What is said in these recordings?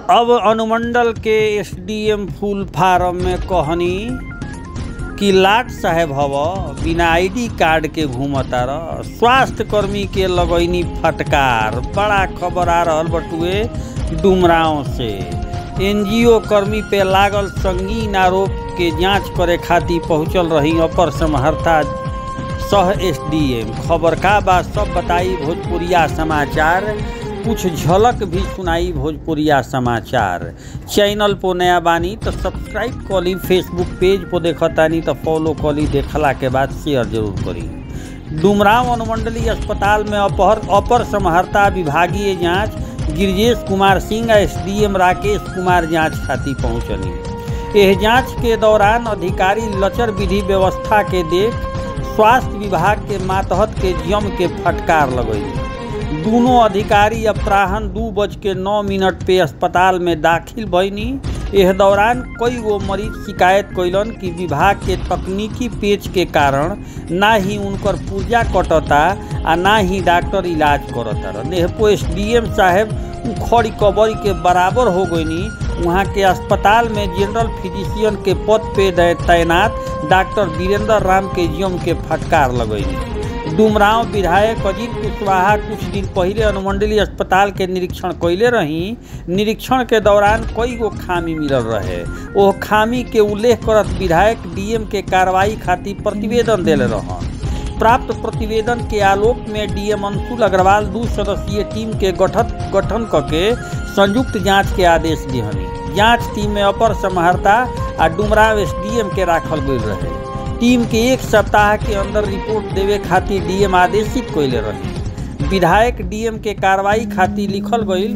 अब अनुमंडल के एसडीएम फूल फार्म में कहनी कि लाट साहेब हव बिना आईडी कार्ड के घूमता रह स्वास्थ्य कर्मी के लगैनी फटकार बड़ा खबर आ रहल बटुए डुमराव से एनजीओ कर्मी पे लागल संगीन आरोप के जांच करे खातिर पहुंचल रही अपर समहर्ता सह एसडीएम खबर का बात सब बताई भोजपुरिया समाचार कुछ झलक भी सुनाई भोजपुरिया समाचार चैनल पर नया बानी तो सब्सक्राइब करी फेसबुक पेज पर देखतानी तो फॉलो करी देखला के बाद शेयर जरूर करी डुमराव अनुमंडलीय अस्पताल में अपर अपर समहर्ता विभागीय जांच गिरजेश कुमार सिंह आ एसडीएम राकेश कुमार जांच खातिर पहुंचली एह जांच के दौरान अधिकारी लचर विधि व्यवस्था के देख स्वास्थ्य विभाग के मातहत के जम के फटकार लगैली दोनों अधिकारी अपराहन दू बज के नौ मिनट पे अस्पताल में दाखिल भईनी एह दौरान कई गो मरीज शिकायत कैलन कि विभाग के तकनीकी पेच के कारण ना ही उनकर पुर्जा कटता आ ना ही डॉक्टर इलाज करता नेहपो एस डी एम साहेब खड़ी कबरी के बराबर हो गईनी वहाँ के अस्पताल में जनरल फिजिशियन के पद पे तैनात डॉक्टर वीरेंद्र राम के जियम के फटकार लगैनी डुमराव विधायक अजीत कुशवाहा कुछ दिन पहले अनुमंडलीय अस्पताल के निरीक्षण कैले रही निरीक्षण के दौरान कई गो खामी मिलल रहे ओह खामी के उल्लेख करत विधायक डीएम के कार्रवाई खातिर प्रतिवेदन दिले रहन प्राप्त प्रतिवेदन के आलोक में डीएम अंशुल अग्रवाल दू सदस्यीय टीम के गठन गठन करके संयुक्त जांच के आदेश दिहनी जांच टीम में अपर समहर्ता आ डुमराव एसडीएम के राखल गई रहे टीम के एक सप्ताह के अंदर रिपोर्ट देवे खातिर डीएम आदेशित कैले रहे विधायक डीएम के कार्रवाई खातिर लिखल गई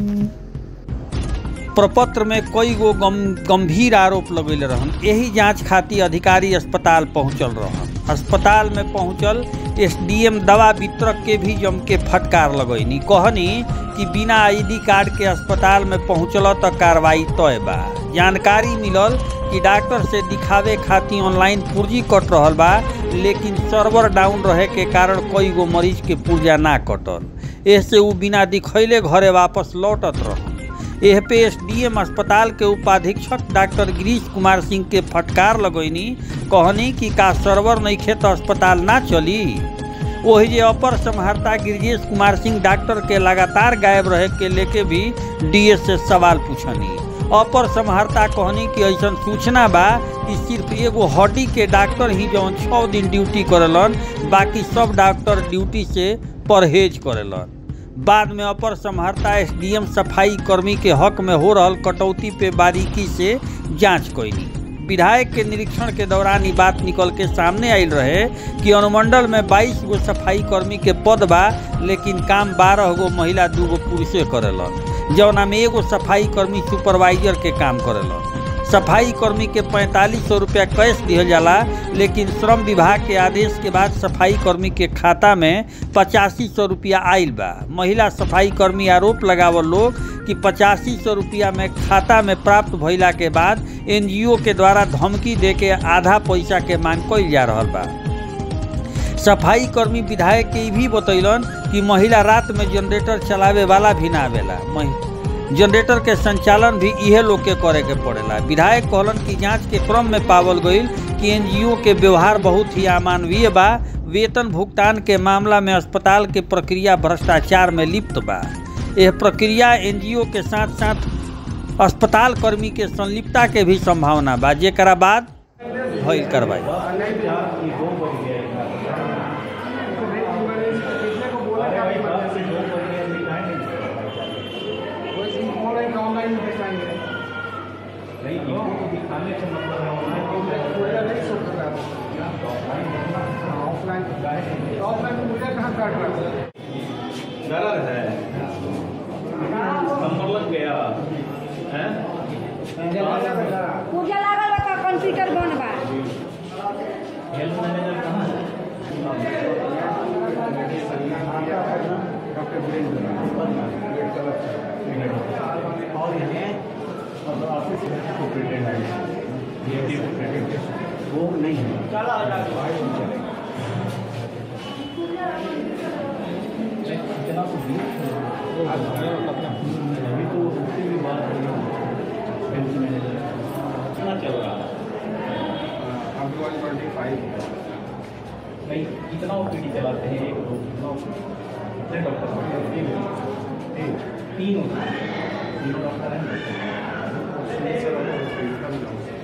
प्रपत्र में कई गो गम, गंभीर आरोप लगेले रहन यही जांच खातिर अधिकारी अस्पताल पहुंचल रहन अस्पताल में पहुंचल एसडीएम दवा वितरक के भी जम के फटकार लगैनी कहनी कि बिना आईडी कार्ड के अस्पताल में पहुंचल तो कार्रवाई तय बा जानकारी मिलल कि डॉक्टर से दिखावे खातिर ऑनलाइन पुर्जी कट रहल बा लेकिन सर्वर डाउन रहे के कारण कई गो मरीज के पुर्जा ना कटल ऐसे उ बिना दिखैले घरे वापस लौटत रह एह पे एस डी एम अस्पताल के उपाधीक्षक डॉक्टर गिरीश कुमार सिंह के फटकार लगैनी कहनी कि का सर्वर नइखे तो अस्पताल ना चली वही जे अपर समहर्ता गिरजेश कुमार सिंह डॉक्टर के लगातार गायब रहे के लेके भी डीएस से सवाल पूछनी अपर समहर्ता कहनी कि ऐसा सूचना बा कि सिर्फ एगो हड्डी के डॉक्टर ही जौन छः दिन ड्यूटी करेलन बाकी सब डॉक्टर ड्यूटी से परहेज करेलन बाद में अपर समहर्ता एसडीएम सफाई कर्मी के हक में हो रहल कटौती पे बारीकी से जांच कैली विधायक के निरीक्षण के दौरान ये बात निकल के सामने आयल रहे कि अनुमंडल में 22 गो सफाई कर्मी के पद बा लेकिन काम 12 गो महिला दू गो पुरुषे करेलन जौना में एगो सफाई कर्मी सुपरवाइजर के काम करेलन सफाई कर्मी के पैंतालीस सौ रुपया कैश दिहल जाला लेकिन श्रम विभाग के आदेश के बाद सफाई कर्मी के खाता में पचासी सौ रुपया आयल बा महिला सफाई कर्मी आरोप लगावल लोग कि पचासी सौ रुपया में खाता में प्राप्त भइला के बाद एनजीओ के द्वारा धमकी दे के आधा पैसा के मांग कइल जा रहा बा सफाई कर्मी विधायक के भी बतैलन कि महिला रात में जनरेटर चलावे वाला भी ना आवेला जनरेटर के संचालन भी इहे लोग के करे के पड़ेला विधायक कहलन कि जांच के क्रम में पावल गईल कि एनजीओ के व्यवहार बहुत ही अमानवीय बा वेतन भुगतान के मामला में अस्पताल के प्रक्रिया भ्रष्टाचार में लिप्त बा यह प्रक्रिया एनजीओ के साथ साथ अस्पताल कर्मी के संलिप्तता के भी संभावना बा जेकरा बाद भइल कार्रवाई नहीं इनको दिखाने से मतलब है गलत है नंबर लग गया है पूजा लागल बा कंप्यूटर बन बा हेल्थ मैनेजर कहाँ है और यहाँ वो नहीं है अभी तो उससे भी बात हुई हेल्थ मैनेजर कितना चल रहा है अभी वन ट्वेंटी फाइव नहीं कितना ओपीडी चलाते हैं एक दो कितना कितने डॉक्टर तीन तीन तीन होते हैं तीनों डॉक्टर हैं